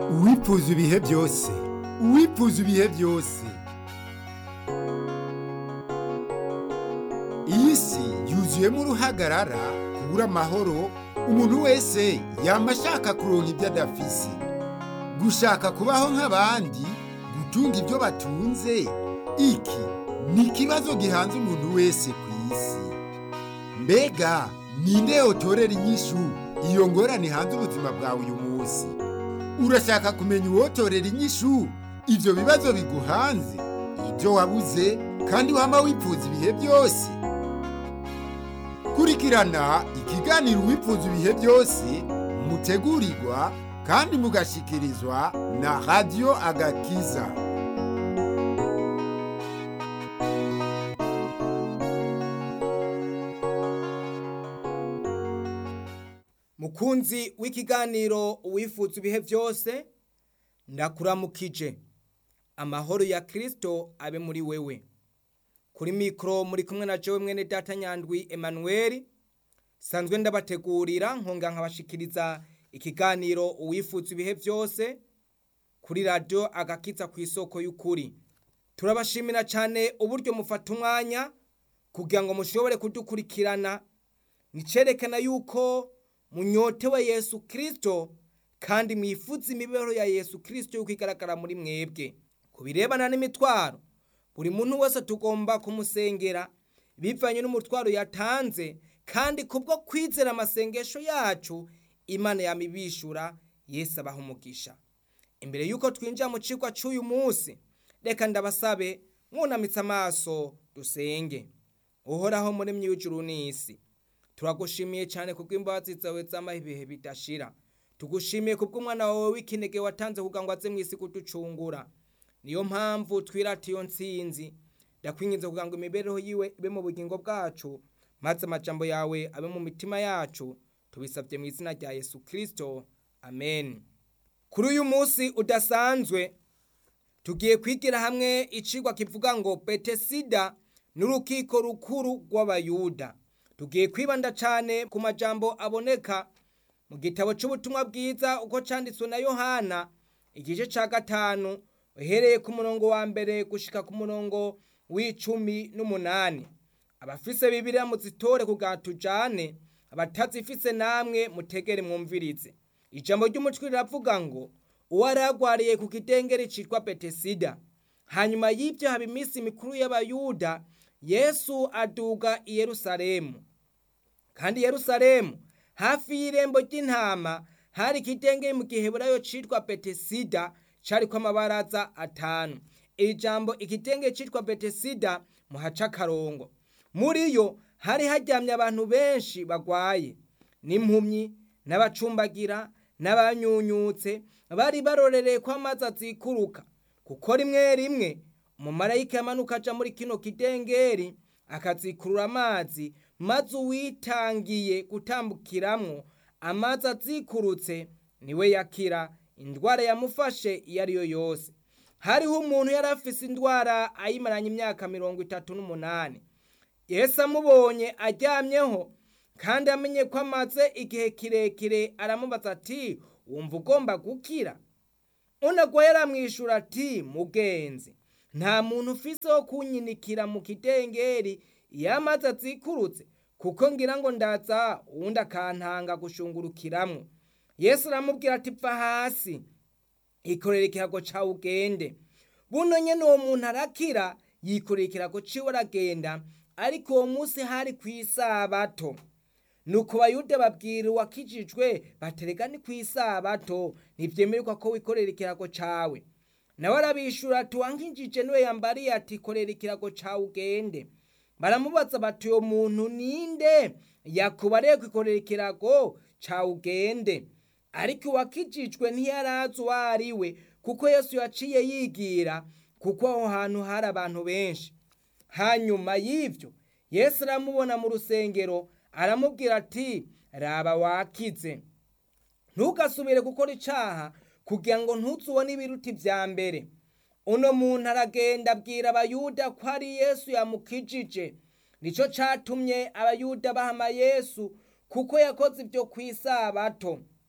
uwipfuza ibihe byose uwipfuza ibihe byose iyi si yuzuyemo uruhagarara kubura amahoro umuntu wese yama ashaka kuronka ibyo adafise gushaka kubaho nk'abandi gutunga ibyo batunze iki ni ikibazo gihanze umuntu wese ku isi mbega ninde yotorera inyishu iyo ngorane hanze ubuzima bwawe uyu munsi urashaka kumenya uwotorera inyishu ibyo bibazo biguhanze ibyo wabuze kandi wama wipfuza ibihe byose kurikirana ikiganiro wipfuza ibihe byose mutegurirwa kandi mugashikirizwa na radiyo agakiza mukunzi w'ikiganiro uwifuza ibihe byose ndakuramukije amahoro ya kirisito abe muri wewe kuri mikoro muri kumwe na jowe mwene data nyandwi emanuweli sanzwe ndabategurira nkonga nkabashikiriza ikiganiro uwifuza ibihe byose kuri radiyo agakitsa ku isoko y'ukuri turabashimira cyane uburyo mufata umwanya kugira ngo mushobore kudukurikirana nicerekana yuko munyotewe yesu kirisito kandi mwifuza imibereho ya yesu kirisito yuko igaragara muri mwebwe ku birebana n'imitwaro buri muntu wese tugomba kumusengera bivanye n'umutwaro yatanze kandi kubwo kwizera amasengesho yacu imana yamibishura yesu abaha umugisha imbere y'uko twinjira mu kigo cy'uyu munsi reka ndabasabe mwunamitse amaso dusenge uhoraho muri my'ijuru n'isi turagushimiye cyane kubw'imbabazi zawe z'amaho ibihe bidashira tugushimiye kubw'umwana wawe w'ikinege watanze kugira ngo aze mu isi kuducungura niyo mpamvu twirata iyo nsinzi ndakwinginze kugira ngo imibereho yiwe ibe mu bugingo bwacu maze amajambo yawe abe mu mitima yacu tubisabye mu izina rya yesu kirisito amen kuri uyu munsi udasanzwe tugiye kwigira hamwe icigwa kivuga ngo betesida n'urukiko rukuru rw'abayuda tugiye kwibanda cyane ku majambo aboneka mu gitabo cy'ubutumwa bwiza uko cyanditswe na yohana igice cya gatanu uhereye ku murongo wa mbere gushika ku murongo w'icumi n'umunani abafise bibiriya muzitore kugira tujane abatazifise namwe mutegere mwumvirize ijambo ry'umutwe riravuga ngo uwari agwariye ku kidengeri citwa betesida hanyuma y'ibyo haba iminsi mikuru y'abayuda yesu aduga i yerusalemu kandi yerusalemu hafi y'irembo ry'intama hari ikidengeri mu giheburayo citwa betesida cariko amabaraza atanu iri jambo ikidengeri citwa betesida muhaca akarongo muri yo hari haryamye abantu benshi bagwaye n'impumyi n'abacumbagira n'abanyunyutse bari barorereye ko amazi azikuruka kuko rimwe rimwe umumarayika yamanuka aja muri kino kidengeri akazikurura amazi maze uwitangiye gutambukiramwo amazi azikurutse niwe yakira indwara yamufashe iyo ari yo yose hariho umuntu yari afise indwara ayimaranye imyaka mirongo itatu n'umunani yesu amubonye aryamyeho kandi amenye ko amaze igihe kirekire aramubaza ati wumva ugomba gukira unagwaye aramwishyura ati mugenzi nta muntu ufise wo kunyinikira mu kidengeri iyo amazi azikurutse kuko ngira ngo ndaza uwundi akantanga gushungurukiramwo yesu aramubwira ati pfa hasi ikorera ikirago cawe ugende buno nyene uwo muntu arakira yikorera ikirago ciwe aragenda ariko uwo munsi hari ku isabato nuko bayuda babwira uwakijijwe baterega ni ku isabato ntivyemererwa ko wikorera ikirago cawe nawe arabishura ati wankijije niwe yambariye ati korera ikirago cawe ugende baramubaza bati uyo muntu ninde yakubariye kwikorera ikirago cawe ugende ariko uwakijijwe ntiyarazi uwo ari we kuko yesu yaciye yigira kuko aho hantu hari abantu benshi hanyuma y'ivyo yesu aramubona mu rusengero aramubwira ati raba wakize ntugasubire gukora icaha kugira ngo ntuzubone ibiruti vya mbere uno muntu aragenda abwira abayuda ko ari yesu yamukijije nico catumye abayuda bahama yesu kuko yakoze ivyo kw'isabato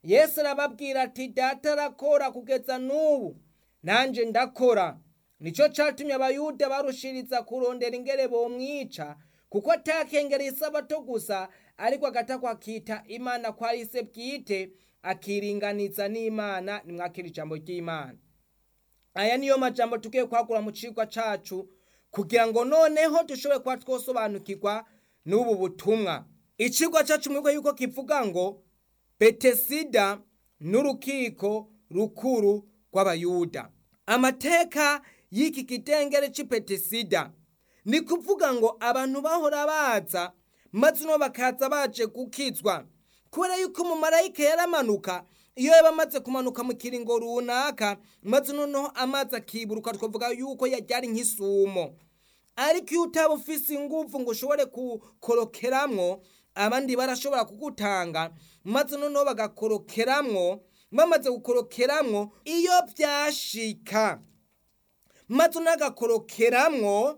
yesu arababwira ati data arakora kugeza n'ubu nanjye ndakora nicyo cyatumye abayuda barushiriza kurondera ingere bomwica kuko atakengereye isabato gusa ariko agatakwa akita imana ko ari se bwite akiringaniza n'imana nimwakira ijambo ry'imana aya niyo majambo tugiye kwagura mu cigwa cacu kugira ngo noneho dushobore kuba twosobanukirwa n'ubu butumwa icigwa cacu mwebwe yuko kivuga ngo betesida n'urukiko rukuru rw'abayuda amateka y'iki kitengere c'i betesida ni kuvuga ngo abantu bahora baza maze uno bakaza baje gukizwa kubera yuko umumarayika yaramanuka iyo yaba amaze kumanuka mu kiringo runaka maze noneho amazi akiburuka twavuga yuko yajyari nk'isumo ariko iyo utaba ufise ingufu ngo ushobore gukorokeramwo abandi barashobora kugutanga maze noneho bagakorokeramwo bamaze gukorokeramwo iyo byashika maze unagakorokeramwo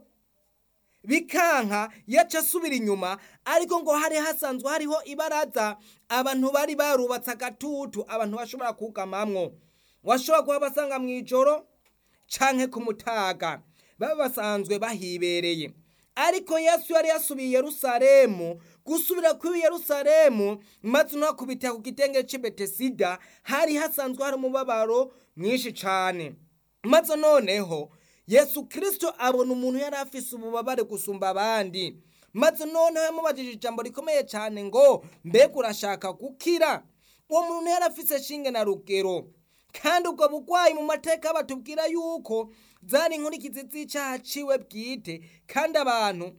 bikanka yaca asubira inyuma ariko ngo hari hasanzwe hariho ibaraza abantu bari barubatse agatutu abantu bashobora kugamamwo washobora kuba basanga mu ijoro canke ku mutaga baba basanzwe bahibereye ariko yesu yari yasubiye i yerusalemu gusubira kuri yerusalemu maze unakubita ku gitenge c'i betesida hari hasanzwe hari umubabaro mwinshi cane maze noneho yesu kirisito abona umuntu yari afise ububabare gusumba abandi maze noneho yamubajije ijambo rikomeye cyane ngo mbega urashaka gukira uwo muntu yari afise shinge na rugero kandi ubwo bugwayi mu mateka batubwira yuko zari inkurikizi z'icyaha ciwe bwite kandi abantu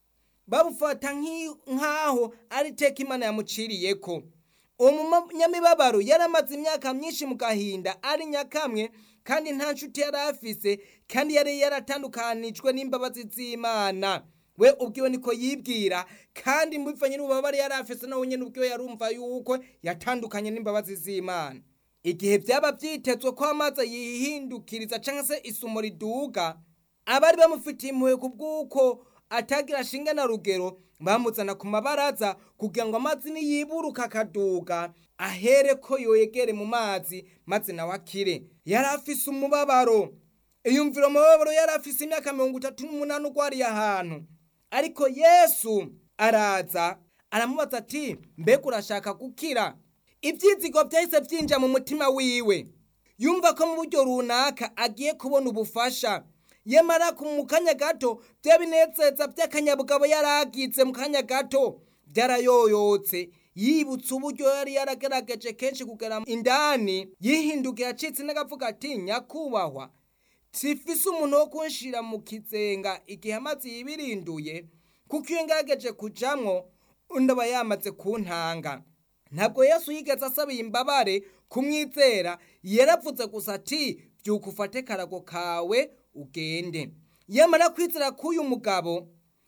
babufata nk'aho ari iteka imana yamuciriyeko uwo munyamibabaro yari amaze imyaka myinshi mu gahinda ari nyakamwe kandi nta nshuti yari afise kandi yari yaratandukanijwe n'imbabazi z'imana we ubwiwe niko yibwira kandi mbivanye n'ububabare yari afise nawe nyine ubwiwe yarumva yuko yatandukanye n'imbabazi z'imana igihe byaba byitezwe ko amazi yihindukiriza cyangwa se isumo riduga abari bamufitiye impuhwe ku bw'uko atagira shinge na rugero bamuzana ku mabaraza kugira ngo amazi niyiburuka akaduga ahere ko yoyegere mu mazi maze nawe akire yari afise umubabaro iyumvira umubabaro yari afise imyaka mirongo itatu n'umunani urwariye ahantu ariko yesu araza aramubaza ati mbega urashaka gukira ibyizigo byahise byinjira mu mutima wiwe yumva ko mu buryo runaka agiye kubona ubufasha yamara mu kanya gato bya binezeza by'akanyabugabo yari agize mu kanya gato byarayoyotse yibutse uburyo yari yaragerageje kenshi kugera indani yihindukiye acitse n'agavuga ati nyakubahwa sifise umuntu wo kunshira mu kizenga igihe amazi yibirinduye kuko iyo ngerageje kujamwo undi aba yamaze kuntanga ntabwo yesu yigeze asaba imbabare kumwizera yaravuze gusa ati byuka ufate karago kawe ugende yamara kwizera k'uyu mugabo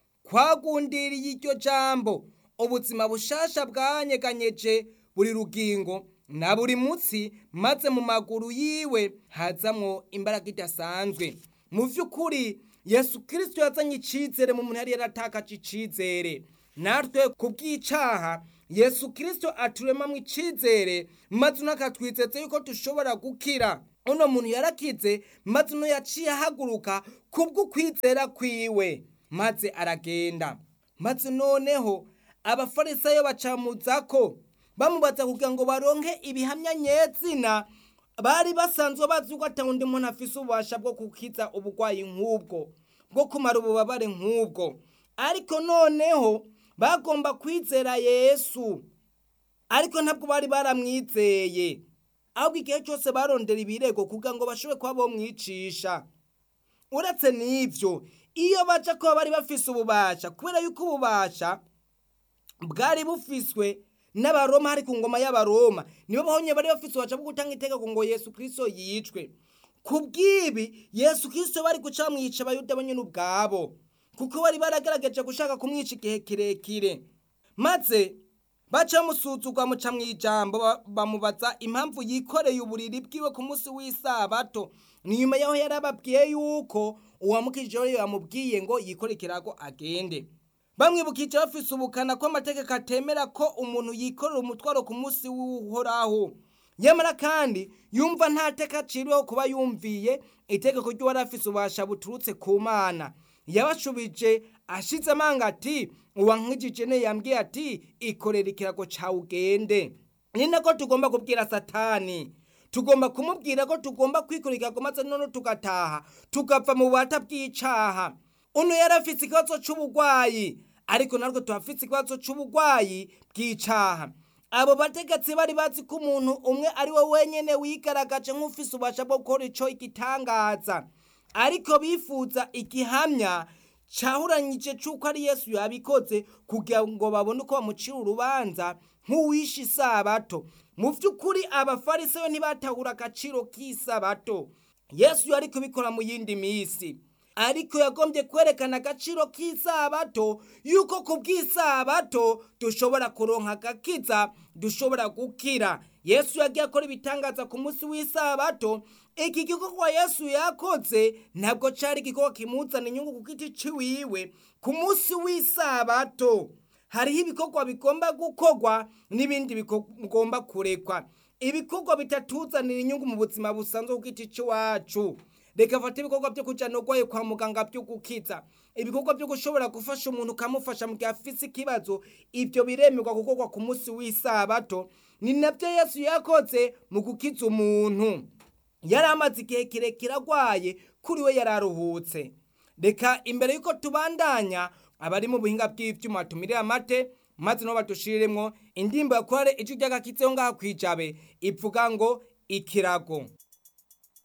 kwagundiriye iryo jambo ubuzima bushasha bwanyeganyeje buri rugingo na buri mutsi maze mu maguru yiwe hazamwo imbaraga idasanzwe mu by'ukuri yesu kirisito yazanye icyizere mu muntu yari yaratakaje icyizere natwe ku bw'icaha yesu kirisito aturemamo icyizere maze unakatwizetse yuko dushobora gukira uno muntu yarakize maze uno yaciye ahaguruka kubw'ukwizera kwiwe maze aragenda maze noneho abafarisayo bacamuzako bamubaza kugira ngo baronke ibihamya nyezina bari basanzwe bazi ko ata undi muntu afise ububasha bwo gukiza uburwayi nk'ubwo bwo kumara ububabare nk'ubwo ariko noneho bagomba kwizera yesu ariko ntabwo bari baramwizeye ahubwo igihe cyose barondera ibirego kugira ngo bashobore kuba bomwicisha uretse n'ibyo iyo baca kuba bari bafise ububasha kubera yuko ububasha bwari bufiswe n'abaroma hari ku ngoma y'abaroma nibo bahonye bari bafise ububasha bwo gutanga itegeko ngo yesu kirisito yicwe ku bw'ibi yesu kirisito bari guca bamwica abayuda bo nyine ubwabo kuko bari baragaragaje gushaka kumwica igihe kirekire maze baca bamusuzugwa muca mu ijambo bamubaza impamvu yikoreye uburiri bwiwe ku munsi w'isabato ni nyuma yaho yari ababwiye yuko uwamukije yamubwiye ngo yikore ikirago agende bamwibukije bafise ubukana ko amategeko atemera ko umuntu yikorera umutwaro ku munsi w'uhoraho nyamara kandi yumva nta teka aciriweho kuba yumviye itegeko ry'uwari afise ububasha buturutse ku mana yabashubije ashize amanga ati uwankijije ne yambwiye ati ikorera ikirago cawe ugende ni nako tugomba kubwira satani tugomba kumubwira ko tugomba kwikorera ikirago maze none tugataha tugapfa mu bubata bw'icaha uno yari afise ikibazo c'ubugwayi ariko natwe tuhafise ikibazo c'ubugwayi bw'icaha abo bategetsi bari bazi ko umuntu umwe ari we wenyene wigaragaje nk'ufise ububasha bwo gukora ico igitangaza ariko bifuza igihamya cahuranyije c'uko ari yesu yabikoze kugira ngo babone uko bamucira urubanza nk'uwishe isabato mu vy'ukuri abafarisayo ntibatahura agaciro k'isabato yesu yari kubikora mu yindi misi ariko yagombye kwerekana agaciro k'isabato yuko ku bw'isabato dushobora kuronka agakiza dushobora gukira yesu yagiye akora ibitangaza ku munsi w'isabato iki gikorwa yesu yakoze ntabwo cari igikorwa kimuzana inyungu ku giti ciwiwe ku munsi w'isabato hariho ibikorwa bigomba gukorwa n'ibindi bigomba kurekwa ibikorwa bitatuzanira inyungu mu buzima busanzwe ku giti c'iwacu reka fata ibikorwa byo kujana urwaye kwa muganga byo gukiza ibikorwa byo gushobora gufasha umuntu ukamufasha mu gihe afise ikibazo ibyo biremerwa gukorwa ku munsi w'isabato ni nabyo yesu yakoze mu gukiza umuntu yari amaze igihe kirekire arwaye kuri we yari aruhutse reka imbere y'uko tubandanya abari mu buhinga bw'ivyuma tumirire amate maze nabo badushiriremwo indimbo yakorare ijwi ry'agakitseho ngaha kwijabe ivuga ngo ikirago